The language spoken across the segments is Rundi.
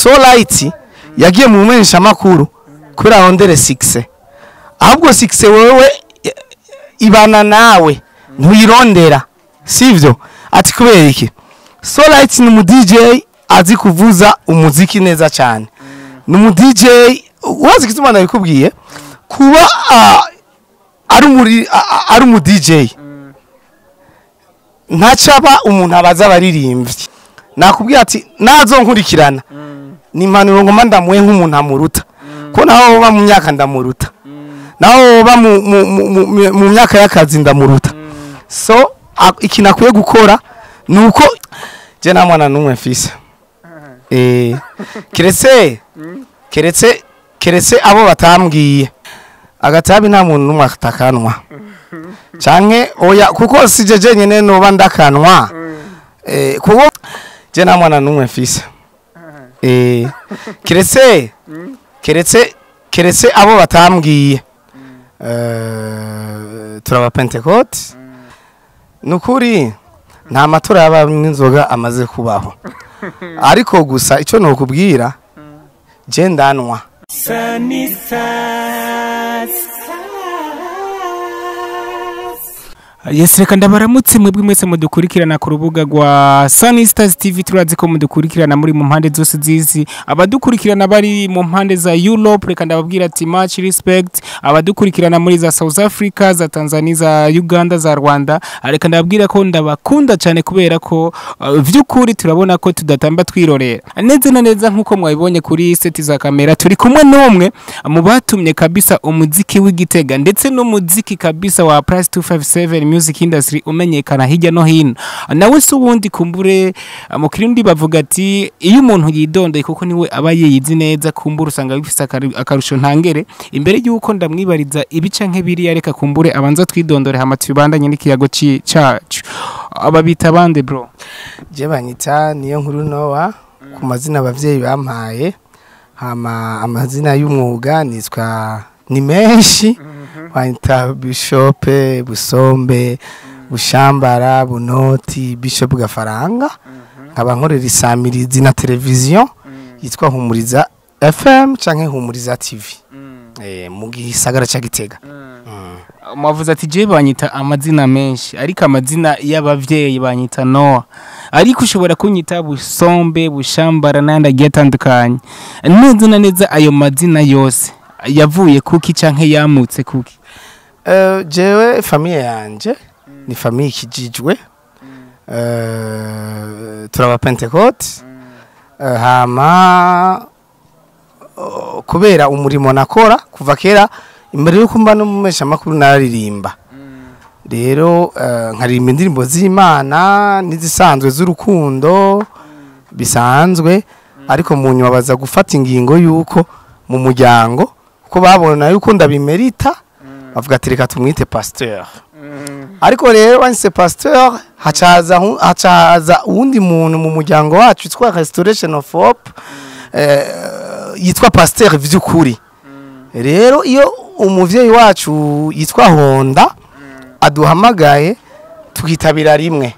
so light yagiye mu menyesha makuru kubera arondere sikise ahubwo sikise wewe i- ibana nawe ntuyirondera sivyo ati kubera iki so light ni umu DJ azi kuvuza umuziki neza cyane ni umu DJ wazi ikituma nabikubwiye kuba ah, ari umuri a- a- ari umu DJ ntacaba umuntu abaza abaririmbyi nakubwira ati nazo nkurikirana ni impanuro ngoma ndamuhe nk'umuntu amuruta ko naho woba mu myaka ndamuruta naho woba mu- mu- mu- mu- mu myaka y'akazi ndamuruta so a- ikintu akwiye gukora ni uko je nta mwana n'umwe mfise Eh, keretse keretse keretse abo batambwiye agatabi nta muntu n'umwe atakanwa canke oya kuko sije jenyene noba ndakanwa eh, kuko je nta mwana n'umwe mfise Eh, keretse keretse keretse abo batambwiye Eh, turaba pentecote nukuri nta matora yaba n'inzoga amaze kubaho ariko gusa icyo nokubwira je ndanwa Yes reka ndabaramutse mwebwe mwese mudukurikirana ku rubuga rwa Sunny Stars TV turazi ko mudukurikirana muri mu mpande zose zizi abadukurikirana bari mu mpande za Europe reka ndababwira ati much respect abadukurikirana muri za South Africa za Tanzania za Uganda za Rwanda reka ndababwira ko ndabakunda cyane kubera ko uh, vy'ukuri turabona ko tudatamba twirorera neza na neza nkuko mwabibonye kuri seti za kamera turi kumwe n'umwe mu batumye kabisa umuziki w'igitega ndetse n'umuziki kabisa wa Price 257 music industry umenyekana hirya no hino nawe se ubundi kumbure uh, mu kirundi bavuga ati iyo umuntu yidondeye kuko niwe aba yiyizi neza kumbure usanga bifise akari- akarusho ntangere imbere y'uko ndamwibariza ibice nk'ibiriya reka kumbure abanza twidondore hama tubandanye n'ikiyago ci- cacu ababita bande bro je banyita niyo nkuru nowa ku mazina abavyeyi bampaye hama amazina y'umwuga nitwa ni menshi banyita bishope busombe bushambara bunoti bishop gafaranga nkaba nkorera isamirizi na televiziyo yitwa humuriza fm canke humuriza tv eh, mu gisagara ca gitega Mm. mwavuze ati je banyita amazina menshi ariko amazina y'abavyeyi banyita Noah ariko ushobora kunyita busombe bushambara n'ayandi agiye atandukanye neza na neza ayo mazina yose yavuye kuki canke yamutse kuki Eh, jewe famiye yanje ni famiye ikijijwe Eh, turaba pentecote Eh, hama oh, kubera umurimo nakora kuva kera imbere yuko mba n'umumesha makuru nararirimba rero eh, nkaririmba indirimbo z'imana n'izisanzwe z'urukundo bisanzwe ariko mu nyuma baza gufata ingingo y'uko mu muryango kuko babona yuko ndabimerita bavuga ati reka tumwite pasteur ariko rero wanditse pasteur hacaza hu- hacaza uwundi muntu mu muryango wacu witwa restoration of hope eh, yitwa pasteur vy'ukuri rero iyo umuvyeyi wacu yitwa honda aduhamagaye tukitabira rimwe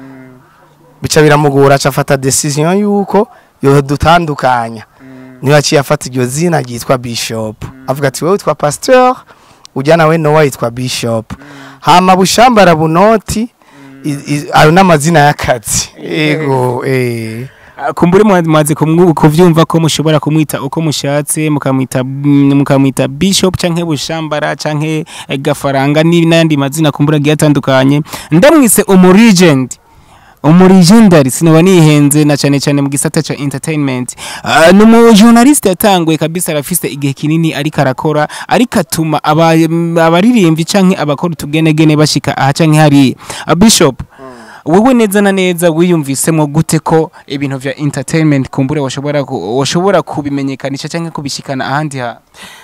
bica biramugora acafata decision yuko yodutandukanya niyo yaciye afata iryo zina ryitwa bishop avuga ati wewe witwa pasteur ujya nawe nowa yitwa bishop hama bushambara bunoti i- i- ayo n'amazina y'akazi ego eh Ah, kumbure mwa- mwaze kumwu- kuvyumva ko mushobora kumwita uko mushatse mukamwita mm, mukamwita bishop canke bushambara canke eh, gafaranga ni- n'ayandi mazina kumbura agiye atandukanye ndamwise umuregend umurigendari sinoba nihenze na cyane cyane mu gisata ca entertainment uh, ni umujournaliste yatanguye kabisa arafise igihe kinini ariko arakora ariko atuma aba- mm, abaririmbyi canke abakora utugenegene bashika aha canke hariya uh, bishop wowe neza na neza wiyumvisemo gute ko ibintu vya entertainment kumbure washobora ku- washobora kubimenyekanisha canke kubishikana ahandi ha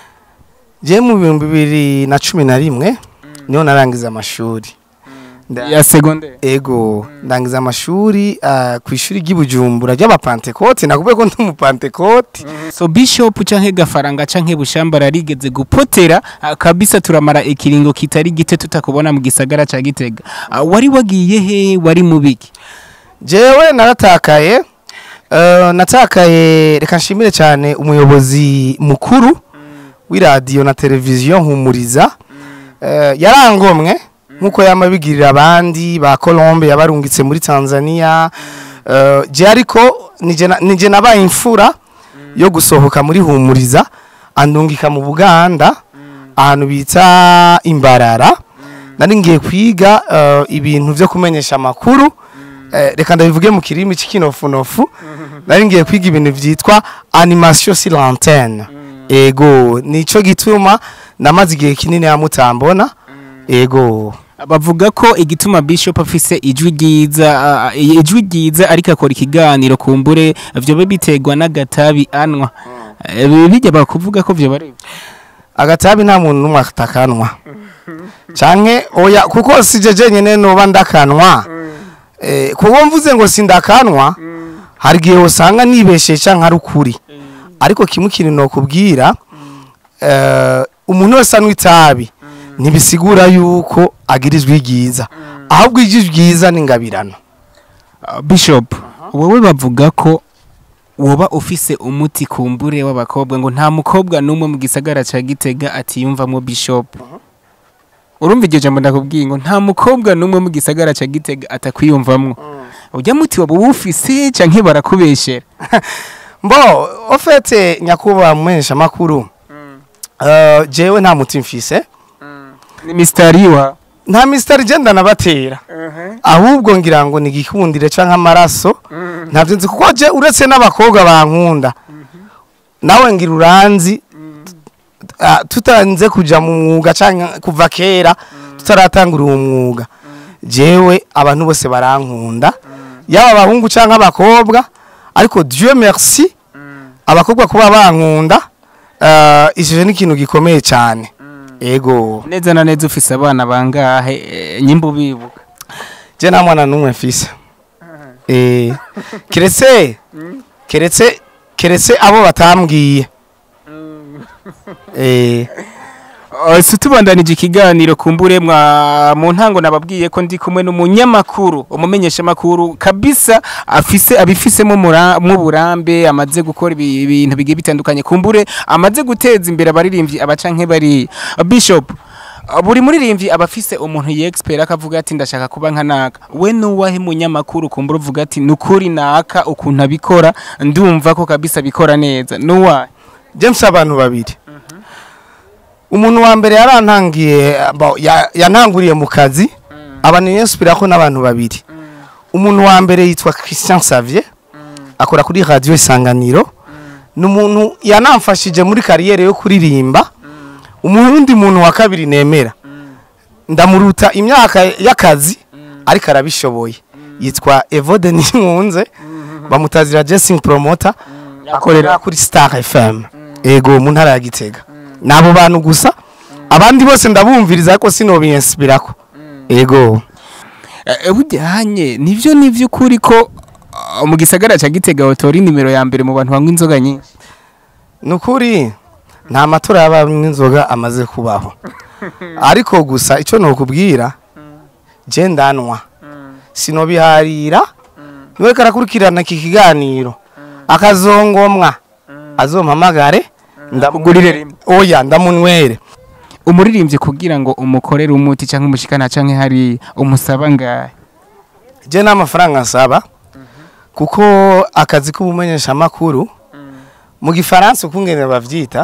je mu bihumbi bibiri na cumi na rimwe niho narangiza amashuri Nda- ya secondaire ego ndangiza amashuri ah, ku ishuri ry'ibujumbura ry'abapantekote nakubwiye ko ndi umupantekote so bishop canke gafaranga canke bushambara rigeze gupotera ah, kabisa turamara ikiringo kitari gite tutakubona mu gisagara ca gitega Ah, wari wagiye he wari mu biki jewe naratakaye Eh, natakaye reka nshimire cyane umuyobozi mukuru w'iradiyo na televiziyo Humuriza Eh, yarangomwe nk'uko yamabigirira abandi ba Colombe yabarungitse muri Tanzania Eh, je ariko nije na- nije nabaye imfura yo gusohoka muri Humuriza andungika mu Buganda ahantu bita Imbarara nari ngiye kwiga eh, ibintu byo kumenyesha amakuru Eh, reka ndabivuge mu kirimi cy'ikinofunofu nari ngiye kwiga ibintu byitwa animation sur l'antenne ego nico gituma namaze igihe kinini hamutambona ego bavuga ko igituma bishop afise ijwi ryiza ah, ijwi ryiza ariko akora ikiganiro kumbure vyoba biterwa n'agatabi anwa Eh, bijya bakuvuga ko vyo bari agatabi nta muntu n'umwe atakanwa canke oya kuko sije jenyene noba ndakanwa eh, kuko mvuze ngo sindakanwa hari igihe usanga nibeshe canke ari ukuri ariko kimwe kintu nokubwira eh, umuntu wese anywa itabi ntibisigura yuko agira ijwi ryiza ahubwo ijwi ryiza ni ingabirano Ah, bishop wowe bavuga ko woba ufise umuti kumbure w'abakobwa ngo nta mukobwa n'umwe mu gisagara ca gitega atiyumvamo bishop urumva iryo jambo ndakubwiye ngo nta mukobwa n'umwe mu gisagara ca gitega atakwiyumvamwo urya muti waba uwufise canke barakubeshera mbo ofete nyakubahwa mumenyesha makuru uh, jewe nta muti mfise ni mistari wa nta misitari igenda nabatera ahubwo ngira ngo ni igikundire canke amaraso ntabyo nzi kuko je uretse n'abakobwa bankunda nawe ngira uranzi ah, tutanze kuja mu mwuga canke kuva kera tutaratangura uwo mwuga jewe abantu bose barankunda yaba abahungu canke abakobwa ariko dieu merci abakobwa kuba bankunda uh, ijije ni ikintu gikomeye cyane ego neza na neza ufise abana bangahe eh, nyimba ubibuka je nta mwana n'umwe mfise eh keretse keretse keretse abo batambwiye eh Uh, si tubandanije ikiganiro kumbure mwa mu ntango nababwiye ko ndi kumwe n'umunyamakuru umumenyesha makuru kabisa afise abifisemo mura- mu burambe amaze gukora ibi- ibintu bigiye bitandukanye kumbure amaze guteza imbere abaririmbyi abacanke bari Uh, bishop uh, buri muririmbyi aba afise umuntu yexpert akavuga ati ndashaka kuba nka naka we nuwahe munyamakuru kumbura uvuga ati nukuri naka ukuntu abikora ndumva ko kabisa abikora neza nuwahe James abantu babiri umuntu wa mbere yarantangiye bo, ya- yantanguriye mu kazi abantu yinspira ko n'abantu babiri umuntu wa mbere yitwa Christian Xavier akora kuri radio isanganiro ni umuntu yanamfashije muri kariyere yo kuririmba umurundi muntu wa kabiri nemera ndamuruta imyaka y'akazi ariko arabishoboye yitwa Evode Ninkunze bamutazira Jessing Promoter akorera kuri Star FM ego mu ntara ya Gitega nabo bantu gusa abandi bose ndabumviriza ariko sinobiyensibirako ego Eh, bujyanye nivyo nivyo ukuri ko uh, mu gisagara ca Gitega hotori nimero ya mbere mu bantu banywa inzoga nyinshi nukuri nta matora y'abanywa inzoga amaze kubaho ariko gusa icyo nokubwira je ndanwa sinobiharira niwe karakurikirana iki kiganiro akazongomwa azompamagare Akugurire rimwe. oya ndamunywere umuririmbyi kugira ngo umukorere umuti canke umushikana canke hari umusaba ngahe je n'amafaranga nsaba kuko akazi k'ubumenyesha makuru mu gifaransa ukungene bavyita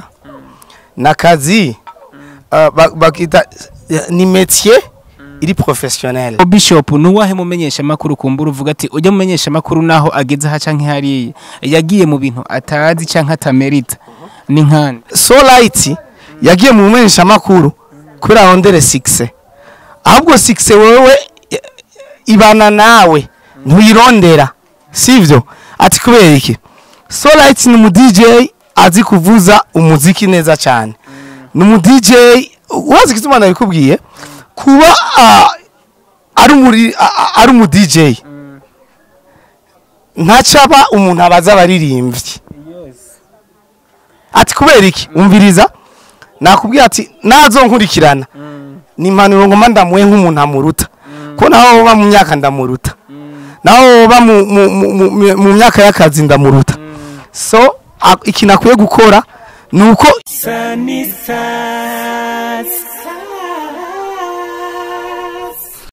nakazi uh, ba- bakita ni métier iri professionnel O bishop nuwahe mumenyesha makuru kumbura uvuga ati ujya mumenyesha makuru naho ageze ha canke hariya yagiye mu bintu atazi canke atamerita ni nkande so light yagiye mu bumenyesha makuru kubera rondere succès ahubwo succès wewe i- ibana nawe ntuyirondera sivyo ati kubera iki so light ni umu DJ azi kuvuza umuziki neza cyane ni umu DJ wazi igituma nabikubwiye kuba ah, ari umuri ah, ah, ari umu DJ ntacaba umuntu abaza abaririmbyi ati kubera iki umviriza nakubwira ati nazo nkurikirana ni impanuro ngoma ndamuhe nk'umuntu amuruta ko naho baba mu myaka ndamuruta naho woba mu- mu- mu- mu- mu myaka y'akazi ndamuruta so a- ikintu akwiye gukora ni uko Sanisa